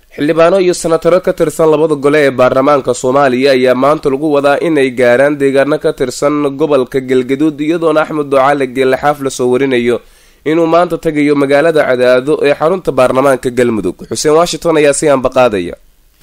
xildhibaano iyo senataro ka tirsan labada gole ee baarlamaanka soomaaliya ayaa maanta lagu wadaa inay gaaraan deegaano ka tirsan gobolka galgaduud iyadoona axmed ducaale geelaxaaf lasoo warinayo inuu maanta tagayo magaalada cadaado ee xarunta baarlamaanka galmudug xuseen washington ayaa si aanbaqaadaya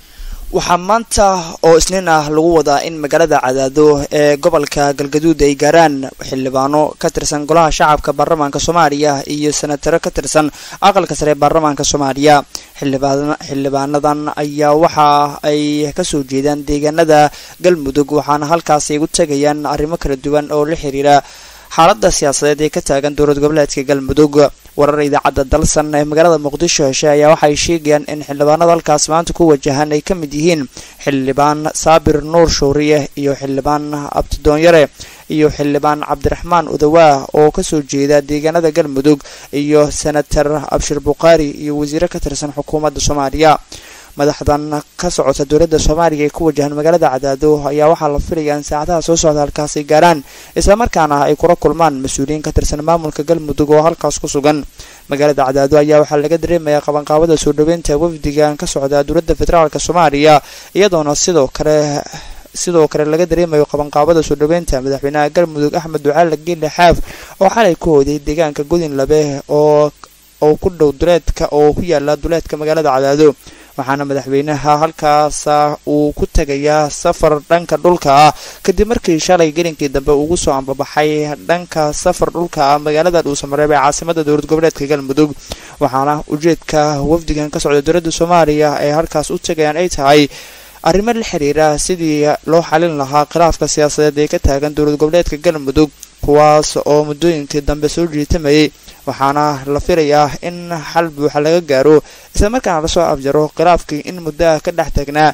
waxaa maanta oo isniin ah lagu wadaa in magaalada cadaado ee gobolka galgaduud ay gaaraan xildhibaano ka tirsan golaha shacabka baarlamaanka soomaaliya iyo senataro ka tirsan aqalka sare ee baarlamaanka soomaaliya xildhibaanadan ayaa waxa ay kasoo jeedaan deegaanada galmudug waxaana halkaasi ay u tegayaan arrimo kala duwan oo la xiriira xaalada siyaasadeed ee ka taagan dowlad goboleedka galmudug warar idaacadda dalsan ee magaalada muqdisho heshay ayaa waxay sheegayaan in xildhibaanada halkaas maanta ku wajahan ay ka mid yihiin xildhibaan saabir nuur shuuriye iyo xildhibaan abtidoonyare iyo xildhibaan cabdiraxmaan udawaa oo kasoo jeeda deegaanada galmudug iyo senator abshir bukhaari iyo wasiire ka tirsan xukuumadda soomaaliya madaxdan ka socota dowladda soomaaliya ee ku wajahan magaalada cadaado ayaa waxaa la filayaa in saacadaha soo socda halkaasi gaaraan islamarkaana ay kula kulmaan mas-uuliyiin ka tirsan maamulka galmudug oo halkaas ku sugan magaalada cadaado ayaa waxaa laga dareemayaa qabanqaabada soo dhaweynta wafdigan ka socda dowladda federaalk soomaaliya iyadoona sidoo kale sidoo kale laga dareemayo qabanqaabada soo dhaweynta madaxweynaha galmudug axmed ducaale geele xaaf oo xalay ku hooday deegaanka godin labe oo oo ku dhow duleedka oo ku yaala duleedka magaalada cadaado waxaana madaxweynaha halkaas uu ku tegayaa safar dhanka dhulka ah kadib markii shalay gelinkii dambe ugu soo ambabaxay dhanka safar dhulka ah magaalada dhuusamareeb ee caasimada dowlad goboleedka galmudug waxaana ujeedka wafdigan ka socda dowladda soomaaliya ee halkaas u tegayaan ay tahay arrimo la xiriira sidii loo xalin lahaa khilaafka siyaasadeed ee ka taagan dowlad goboleedka galmudug kuwaas oo muddooyinkii dambe soo jiitamayay waxaana la filayaa in xal buuxa laga gaaro islamarkaana lasoo afjaro khilaafkii in muddoa ka dhex taagnaa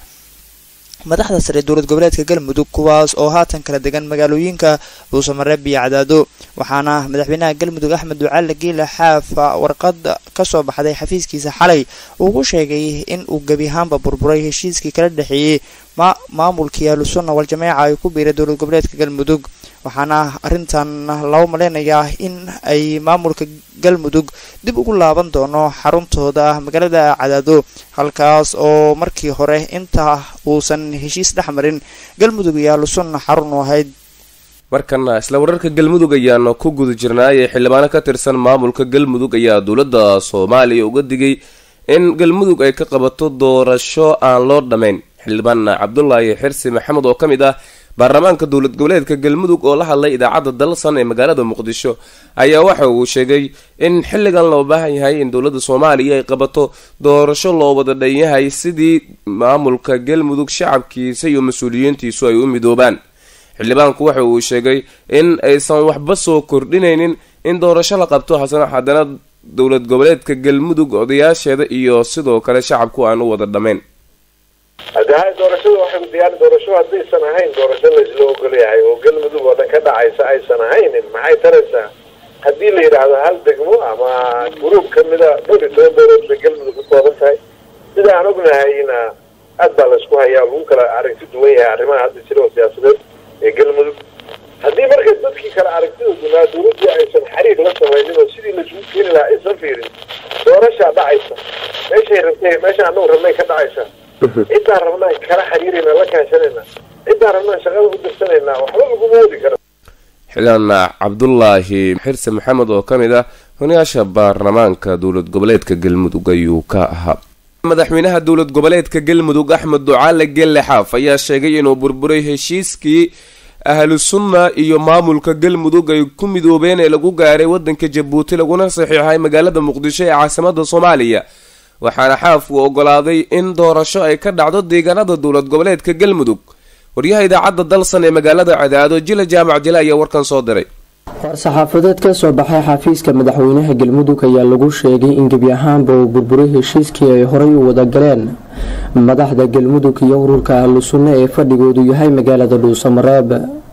madaxda sare dowlad goboleedka galmudug kuwaas oo haatan kala degan magaalooyinka dhuusamareeb iyo cadaado waxaana madaxweynaha galmudug axmed ducaale geela xaaf warqad kasoo baxday xafiiskiisa xalay uu ku sheegay in uu gebi ahaanba burburay heshiiskii kala dhexeeyey maamulkii ahlusunna wal-jameeca ay ku biiray dowlad goboleedka galmudug waxaana arrintan loo maleynayaa in ay maamulka galmudug dib ugu laaban doono xaruntooda magaalada cadaado halkaas oo markii hore inta uusan heshiis dhex marin galmudug iyo ahlusunna xarun u ahayd markana isla wararka galmudug ayaanu ku guda jirnaayee xildhibaano ka tirsan maamulka galmudug ayaa dowladda soomaaliya uga digay in galmudug ay ka qabato doorasho aan loo dhammayn xildhibaan cabdulaahi xirsi maxamed oo ka mid ah baarlamaanka dowlad goboleedka galmudug oo la hadlay idaacadda dalsan ee magaalada muqdisho ayaa waxa uu sheegay in xilligan loo baahan yahay in dowladda soomaaliya ay qabato doorasho loo wada dhan yahay sidii maamulka galmudug shacabkiisa iyo mas-uuliyiintiisu ay u midoobaan xildhibaanku waxa uu sheegay in aysan waxba soo kordhinaynin in doorasho la qabto hasana haddana dowlad goboleedka galmudug odayaasheeda iyo sidoo kale shacabku aan u wada dhammayn hadde hay doorashada waxay diyaar doorasho haddaysan ahayn doorasho laysla ogol yahay oo galmudug oo dhan ka dhacaysa aysan ahaynin maxay taraysaa haddii la yidhaahdo hal degmo ama gruub kamida dhowr iyo toban dowlad bay galmudug ka kooban tahay sida aan ognahayna aad baa laysku hayaa lagu kala aragti duwan yahay arrimaha hadda jira oo siyaasadeed ee galmudug haddii marka dadkii kale aragtida dunaa dowladdii aysan xiriir la samaynin oo sidii laisugu keeni lahaa aysan fiirin doorashaa dhacaysa meeshay rabtay meesha anagu rabnay ka dhacaysa cidaan rabnaan kala xiriirayna la kaashanayna cidaan rabnaan shaqada u dirsanayna waxba laguma wadi karo xildhibaan cabdulaahi xirse maxamed oo ka mid ah honayaasha baarlamaanka dowlad goboleedka galmudug ayuu ka ahaa madaxweynaha dowlad goboleedka galmudug axmed ducaale gelle xaaf ayaa sheegay inuu burburay heshiiskii ahlu sunna iyo maamulka galmudug ay ku midoobeen ee lagu gaaray wadanka jabuuti laguna saxiixay magaalada muqdisho ee caasimada soomaaliya waxaana xaaf uu ogolaaday in doorasho ay ka dhacdo deegaanada dowlad goboleedka galmudug waryaha idaacadda dalsan ee magaalada cadaado jila jaamac jile ayaa warkan soo diray war-saxaafadeed ka soo baxay xafiiska madaxweynaha galmudug ayaa lagu sheegay in gebi ahaanba uu burburay heshiiskii ay horay u wada galeen madaxda galmudug iyo ururka ahlu sunne ee fadhigoodu yahay magaalada dhuusamareeb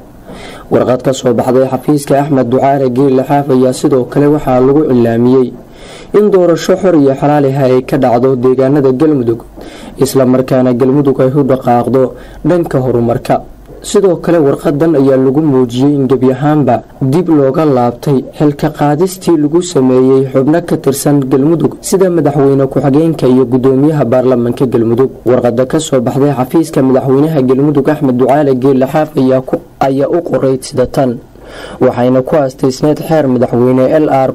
warqad ka soo baxday xafiiska axmed ducaale geelle xaaf ayaa sidoo kale waxaa lagu cilaamiyey in doorasho xor iyo xalaaliha ay ka dhacdo deegaanada galmudug islamarkaana galmudug ay u dhaqaaqdo dhanka horumarka sidoo kale warqadan ayaa lagu muujiyey in gebi ahaanba dib looga laabtay xilka qaadistii lagu sameeyey xubno ka tirsan galmudug sida madaxweyne ku-xigeenka iyo gudoomiyaha baarlamanka galmudug warqada kasoo baxday xafiiska madaxweynaha galmudug axmed ducaale geelle xaaf ayaa u qorayd sida tan waxayna ku aastaysneyd xeer madaxweyne l r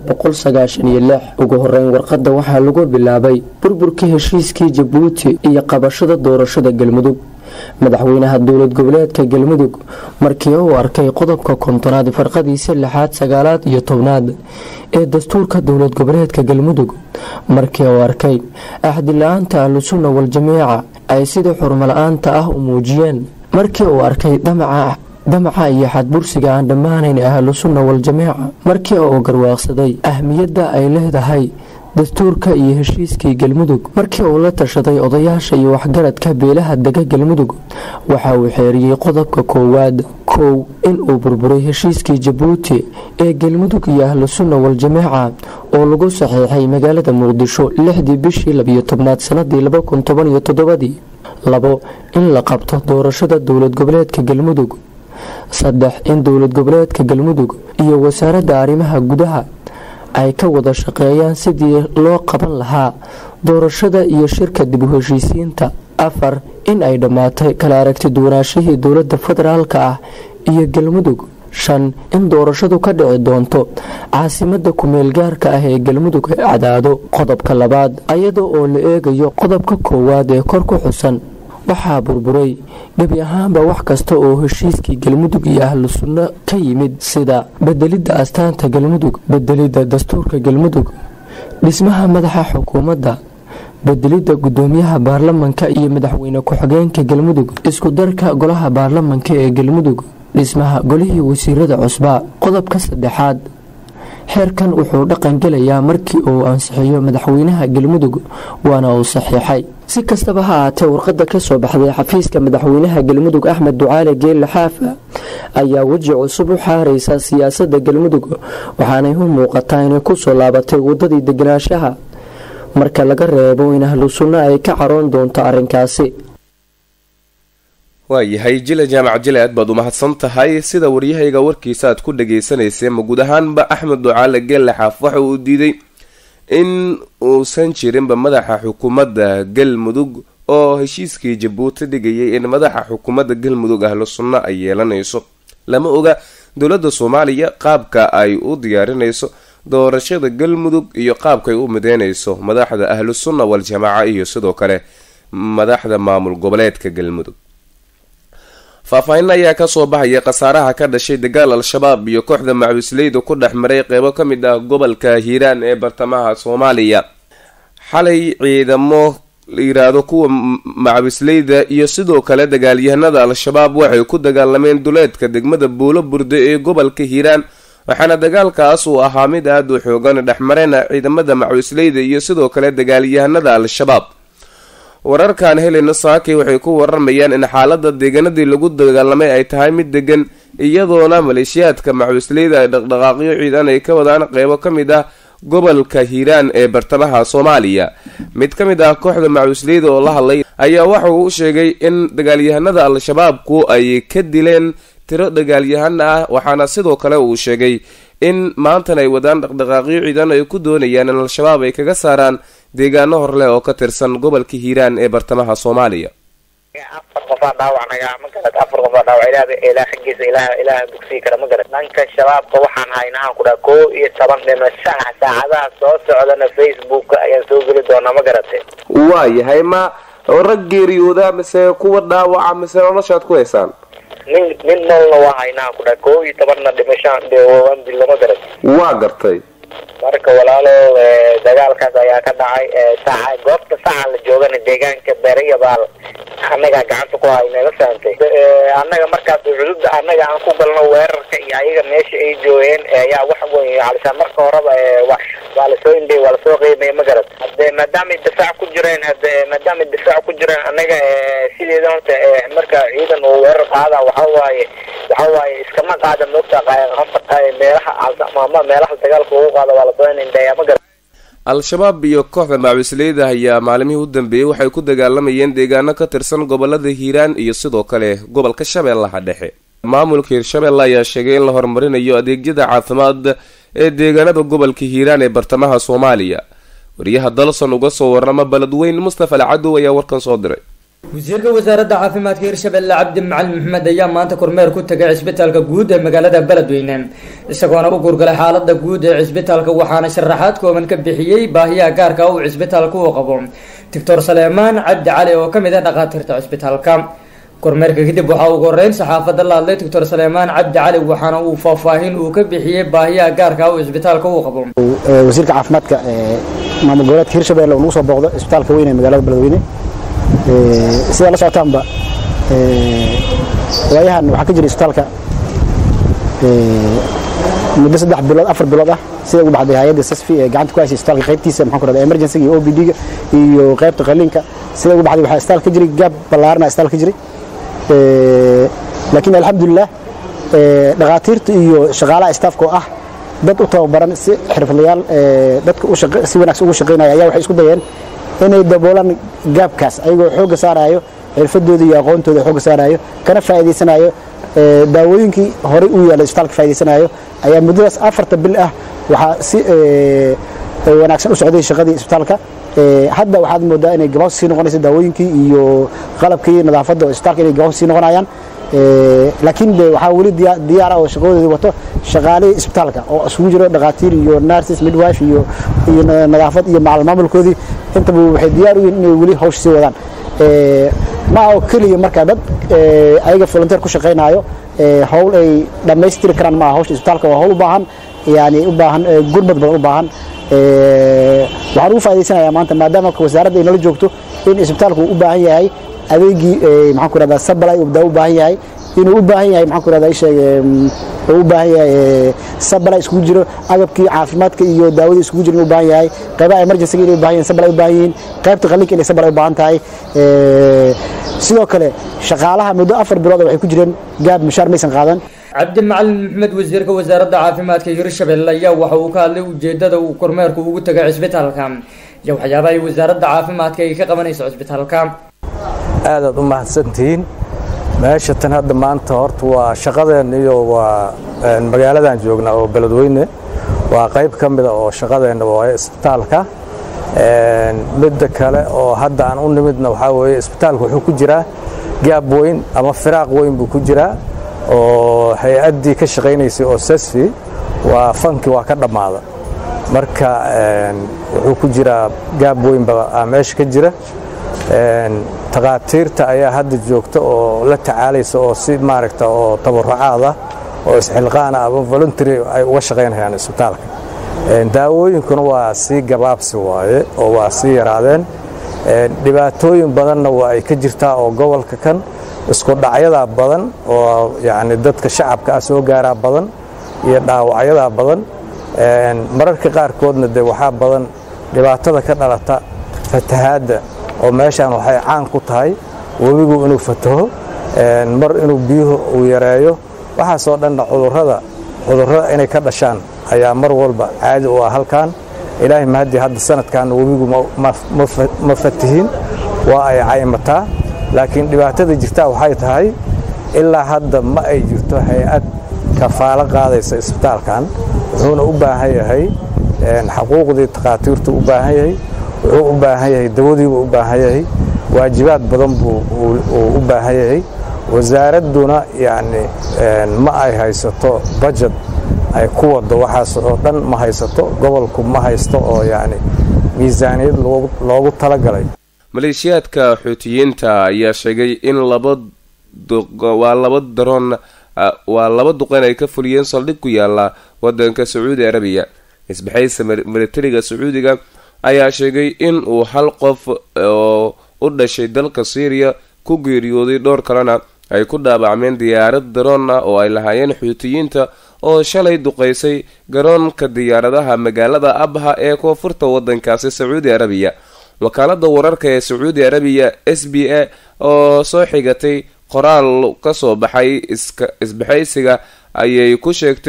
ugu horeyn warqada waxaa lagu bilaabay burburkii heshiiskii jabuuti iyo qabashada doorashada galmudug madaxweynaha dowlad goboleedka galmudug markii uu arkay qodobka kontonaad farqadiisa lixaad sagaalaad iyo tobnaad ee dastuurka dowlad goboleedka galmudug markii uu arkay axdila-aanta ahlusunna wal-jamiica ay sida xurmala-aanta ah u muujiyeen markii uu arkay damaca damaca iyo xadbursiga aan dhammaanayn ahlu sunna wal-jamiica markii uu garwaaqsaday ahmiyadda ay leedahay dastuurka iyo heshiiskii galmudug markii uu la tashaday odayaasha iyo waxgaradka beelaha dega galmudug waxa uu xeeriyey qodobka koowaad kow inuu burburay heshiiskii jabuuti ee galmudug iyo ahlu sunna wal-jamiica oo lagu saxiixay magaalada muqdisho lixdii bishii labiyo tobnaad sanadii laba kun toban iyo toddobadii labo in la qabto doorashada dowlad goboleedka galmudug saddex in dowlad goboleedka galmudug iyo wasaaradda arrimaha gudaha ay ka wada shaqeeyaan sidii loo qaban lahaa doorashada iyo shirka dib u heshiisiinta afar in ay dhammaatay kala aragti duwanaashihii dowladda federaalka ah iyo galmudug shan in doorashadu ka dhici doonto caasimada kumeel gaarka ah ee galmudug ee cadaado qodobka labaad ayada oo la eegayo qodobka koowaad ee kor ku xusan waxaa burburay gebi ahaanba wax kasta oo heshiiskii galmudug iyo ahlu sunno ka yimid sida bedelidda astaanta galmudug bedelidda dastuurka galmudug dhismaha madaxa xukuumadda bedelidda gudoomiyaha baarlamanka iyo madaxweyne ku-xigeenka galmudug isku darka golaha baarlamanka ee galmudug dhismaha golihii wasiirada cusbaa qodobka saddexaad xeerkan wuxuu dhaqan gelayaa markii uu ansixiyo madaxweynaha galmudug waana uu saxiixay si kastaba ha ahaatee warqada kasoo baxday xafiiska madaxweynaha galmudug axmed ducaale geelle xaafa ayaa weji cusub u xaaraysa siyaasada galmudug waxaanay u muuqataa inay kusoo laabatay wadadii deganaanshaha marka laga reebo in ahlu sunno ay ka caroon doonto arrinkaasi waayahay jile jaamac jile aad baad u mahadsan tahay sida waryahayga warkiisa aad ku dhagaysanayseen ma guud ahaanba axmed ducaale geelle xaaf waxa uu diiday in uusan jirinba madaxa xukuumadda galmudug oo heshiiskii jabuuti dhigayay in madaxa xukuumadda galmudug ahlu sunno ay yeelanayso lama oga dowladda soomaaliya qaabka ay u diyaarinayso doorashada galmudug iyo qaabkaay u mideynayso madaxda ahlu sunna wal-jamaaca iyo sidoo kale madaxda maamul goboleedka galmudug faahfaahin ayaa kasoo baxaya khasaaraha ka dhashay dagaal al-shabaab iyo kooxda macawisleyda ku dhex maray qeybo ka mid ah gobolka hiiraan ee bartamaha soomaaliya xalay ciidamo la yiraahdo kuwa macawisleyda iyo sidoo kale dagaalyahanada al-shabaab waxay ku dagaalameen duleedka degmada buulo burde ee gobolka hiiraan waxaana dagaalkaas uu ahaa mid aada u xoogan dhexmareyna ciidamada macawisleyda iyo sidoo kale dagaalyahanada al-shabaab wararkan helena saaki waxay ku waramayaan in xaalada deegaanadii lagu dagaalamay ay tahay mid degan iyadoona maleeshiyaadka macawisleyda ay dhaqdhaqaaqyo ciidan ay ka wadaan qeybo ka mid ah gobolka hiiraan ee bartamaha soomaaliya mid ka mid ah kooxda macawisleyda oo la hadlay ayaa waxa uu u sheegay in dagaalyahanada al-shabaabku ay ka dileen tiro dagaalyahan ah waxaana sidoo kale uu sheegay in maantan ay wadaan dhaqdhaqaaqyo ciidan ay ku doonayaan in al-shabaab ay kaga saaraan deegaano horleh oo ka tirsan gobolka hiiraan ee bartamaha soomaaliya afar qofaa dhaawac naga ma garad afar qofaa dhaawac ilaah ilaah xaggiisa ilaah ilaah dugsii kara ma garad dhanka shabaabka waxaan haynahaan ku dhaha koo iyo toban dhimasho ah saacadaha soo socdana facebook ayaan soo geli doonaa ma garate waayahay ma rag geeriyooda mise kuwa dhaawaca mise noloshaad ku haysaan nin nin noolna waa haynahaan ku dhaha koo iyo tobanna dhimashaan dilo ma garad waa gartay marka walaalo dagaalkaas ayaa ka dhacay saaca goobta saca la joogana deegaanka beerayabaal annagaa gacanta ku hayna la fahantay annaga markaas cudubda annaga aan ku galno weerarka iyo ayaga meesha ay joogeen ayaa wax weyn calisaan marka horeba waa lasoo indhay waa lasoo qiimay ma garad hade maadaamay difaac ku jireen hade maadaamay difaac ku jireen annaga sideeda horta marka ciidan uu weerar qaada waxa waaye waxa waaye iskama qaada moogta meelaha ama meelaha dagaalka ugu qaada waa lasoo indhaya ma garad al-shabaab iyo kooxda macawisleyda ayaa maalimihii u dambeeyey waxay ku dagaalamayeen deegaano ka tirsan gobolada hiiraan iyo sidoo kale gobolka shabeellaha dhexe maamulka hiirshabeelle ayaa sheegay in la horumarinayo adeegyada caafimaad ee deegaanada gobolka hiiraan ee bartamaha soomaaliya wariyaha dalson uga soo warama beledweyn mustafa alcadow ayaa warkan soo diray wasiirka wasaaradda caafimaadka hirshabelle cabdi macalin maxmed ayaa maanta kormeer ku tagay cisbitaalka guud ee magaalada beledweyne isagoona u guurgalay xaalada guud ee cisbitaalka waxaana sharaxaad kooban ka bixiyey baahiyaha gaarka uu cisbitaalka uu qabo doctor saleemaan cabdi cali oo kamid ah dhakhaatiirta cisbitaalka kormeerka kadib waxaa ugu horeyn saxaafadda la hadlay doctor saleemaan cabdi cali waxaana uu faahfaahin uu ka bixiyey baahiyaha gaarka uu cisbitaalka uu qabo wasiirka caafimaadka maamul goboleedka hirshabelle uu nagu soo booqdo cisbitaalka weyn ee magaalada beledweyne sidaa la socotaanba waayahan waxaa ka jira isbitaalka muddo saddex bilood afar bilood ah sida ugu baxday hay-adda sasfi ee gacanta ku haysay isbitaalka qaybtiisa maxaan ku rahdaa emergency iyo OPD-ga iyo qaybta qaliinka sida ugu baxday waxaa isbitaalka ka jiray gaab ballaarana isbitaalka ka jiray laakiin alxamdulilah dhakhaatiirta iyo shaqaalaha staafka oo ah dad u tababaran si xirfadlayaal dadka si wanaagsan ugu shaqaynaya ayaa waxay isku dayeen inay daboolaan gaabkaas ayagoo xoogga saarayo xirfadooda iyo aqoontooda xoogga saarayo kana faa'iidaysanayo daawooyinkii horey u yaallay isbitaalka faa'iidaysanayo ayaa muddadaas afarta bil ah waxaa si wanaagsan u socday shaqadii isbitaalka hadda waxaad moodaa inay gabahoos sii noqonayso daawooyinkii iyo qalabkii nadaafadda oo isbitaalka inay gabahoos sii noqonayaan laakiin de waxaa weli diyaara oo shaqadoodii wato shaqaalihii isbitaalka oo isugu jiro dhakhaatiir iyo nurses midwife iyo iyo nadaafad iyo macal maamulkoodii intaba waxay diyaar u yihiin inay weli hawsha sii wadaan ma oo keliya markaa dad ayaga volunteer ku shaqaynaayo hawl ay dhammaystiri karaan maaha hawsha isbitaalka waa hawl u baahan yani u baahan gurmad badan u baahan waxaan ugu faa'idaysanayaa maanta maadaama wasaaradda ay nala joogto in isbitaalku uu u baahan yahay adeegii maxaan ku rahdaa sabalay uu u baahan yahay inuu u baahan yahay maxaan ku rahdaa isheeg uu u baahan yahay sabalay iskugu jiro agabkii caafimaadka iyo daawadii iskugu jiro inuu u baahan yahay qaybaha emergency inay u baahan yihiin sabalay u baahan yihiin qaybta qalliinka inay sabalay u baahan tahay sidoo kale shaqaalaha muddo afar bilood waxay ku jireen gaab mushaar maysan qaadan cabdi macalin maxmed wasiirka wasaaradda caafimaadka hirshabelle ayaa waxa uu ka hadlay ujeedada uu kormeerku ugu tagay cisbitaalka iyo waxyaabaha ay wasaaradda caafimaadka ay ka qabanayso cisbitaalka aadaad u mahadsantihiin meesha tan hadda maanta horta waa shaqadeen iyo waa magaaladan joognaa oo beledweyne waa qayb ka mida oo shaqadeenna waa isbitaalka midda kale oo hadda aan u nimidna waxaa weeye isbitaalka wuxuu ku jiraa gaab weyn ama firaaq weyn buu ku jiraa oo hay-addii ka shaqaynaysay oo sasfi waa fanki waa ka dhammaada marka wuxuu ku jiraa gaab weynba meesha ka jira takhaatiirta ayaa hadda joogta oo la tacaalaysa oo si maaragta oo tabarucaad ah oo isxilqaana ama voluntary ay uga shaqaynayaan isbitaalka daawooyinkuna waa sii gabaabsi waaye oo waa sii yaraadeen dhibaatooyin badanna waa ay ka jirtaa oo gobolka kan isku dhacyadaa badan oo yacni dadka shacabka ah soo gaaraa badan iyo dhaawacyadaa badan mararka qaarkoodna dee waxaa badan dhibaatada ka dhalata fatahaadda oo meeshaan waxay caan ku tahay webigu inuu fataho mar inuu biyuhu uu yareeyo waxaasoo dhanna cudurrada cudurrada inay ka dhashaan ayaa mar walba caadi u ah halkan ilaahay mahaddii hadda sanadkan webigu ma fatihin waa ay caymataa laakiin dhibaatada jirtaa waxay tahay ilaa hadda ma ay jirto hay-ad kafaalo qaadaysa isbitaalkan wuxuuna u baahan yahay xaquuqdii takhaatiirtu u baahan yahay wuxuu u baahan yahay dawadiibuu u baahan yahay waajibaad badan buu u baahan yahay wasaaradduna yacni ma ay haysato bajed ay ku waddo waxaas oo dhan ma haysato gobolku ma haysto oo yacni miisaaniyad loogu talagalay maleeshiyaadka xuutiyiinta ayaa sheegay in laba waa laba daroon waa laba duqeyn ay ka fuliyeen saldhig ku yaala wadanka sacuudi arabiya isbaxaysa militariga sacuudiga ayaa sheegay in uu hal qof oo u dhashay dalka syriya ku geeriyooday dhowr kalena ay ku dhaabacmeen diyaarad daroon ah oo ay lahaayeen xuutiyiinta oo shalay duqeysay garoonka diyaaradaha magaalada abha ee koonfurta wadankaasi sacuudi arabiya wakaalada wararka ee sacuudi arabiya s b a oo soo xigatay qoraal kasoo baxay isbaxaysiga ayay ku sheegtay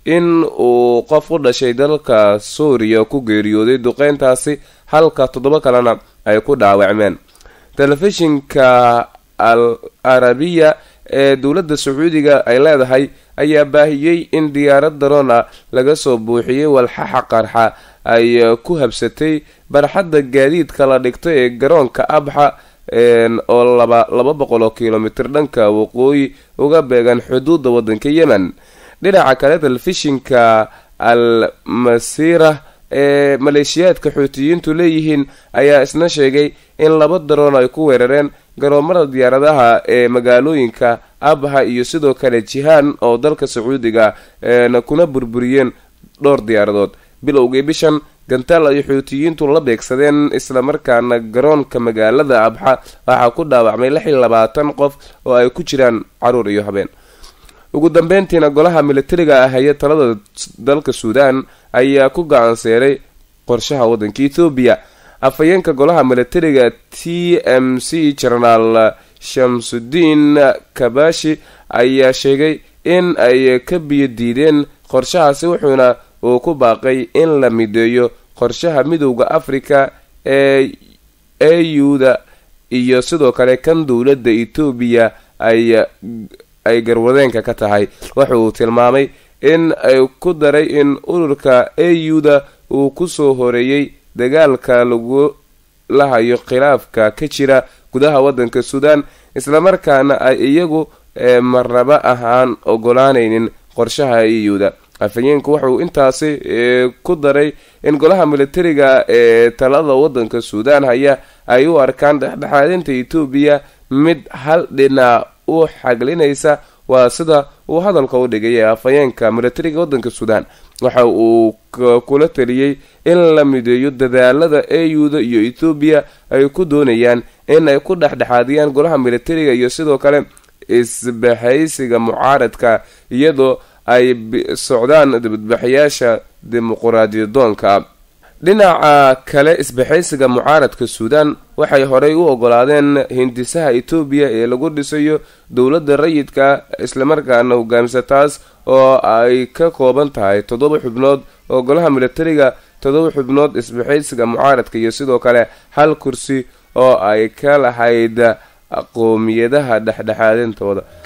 in uu qof u dhashay dalka suuriya ku geeriyooday duqeyntaasi halka toddoba kalena ay ku dhaawacmeen telefishinka al arabiya ee dowladda sacuudiga ay leedahay ayaa baahiyey in diyaarad daroon ah laga soo buuxiyey walxaxa qarxa ay ku habsatay barxadda gaadiidka la dhigto ee garoonka abxa oo laba laba boqol oo kilomitir dhanka waqooyi uga beegan xuduudda waddanka yemen dhinaca kale telefishinka al masiira ee maleeshiyaadka xuutiyiintu leeyihiin ayaa isna sheegay in laba daroon ay ku weerareen garoomada diyaaradaha ee magaalooyinka abha iyo sidoo kale jihaan oo dalka sacuudiga kuna burburiyeen dhowr diyaaradood bilowgii bishan gantaal ay xuutiyiintu la beegsadeen islamarkaana garoonka magaalada abxa waxaa ku dhaawacmay lix iyo labaatan qof oo ay ku jiraan caruur iyo habeen ugu dambeyntiina golaha militariga ah haya talada dalka suudaan ayaa ku gacanseeray qorshaha waddanka ethoobiya afhayeenka golaha militariga t m c jenaraal shamsudiin kabashi ayaa sheegay in ay ka biyo diideen qorshahaasi wuxuuna uu ku baaqay in la mideeyo qorshaha midowda africa ee auda iyo sidoo kale kan dowladda etoobiya ay ay garwadeenka ka tahay waxa uu tilmaamay in ay ku daray in ururka auda uu kusoo horeeyey dagaalka lagu lahayo khilaafka ka jira gudaha waddanka suudaan islamarkaana ay iyagu marnaba ahaan ogolaanaynin qorshaha auda afhayeenku wuxuu intaasi ku daray in golaha militariga ee talada waddanka suudaan haya ay u arkaan dhexdhexaadinta etoobiya mid hal dhinac u xaglinaysa waa sida uu hadalka u dhigay ee afhayeenka militariga waddanka suudaan waxa uu kula taliyey in la mideeyo dadaalada auda iyo ethoobiya ay ku doonayaan in ay ku dhexdhexaadiyaan golaha militariga iyo sidoo kale isbahaysiga mucaaradka iyadoo ay socdaan dibadbaxayaasha dimuquraadiyadoonka dhinaca kale isbaxaysiga mucaaradka suudaan waxay horey u ogolaadeen hindisaha etoobiya ee lagu dhisayo dowladda rayidka islamarkaana hogaamisa taas oo ay ka kooban tahay toddoba xubnood oo golaha militariga toddoba xubnood isbaxaysiga mucaaradka iyo sidoo kale hal kursi oo ay ka lahayd qoomiyadaha dhexdhexaadintooda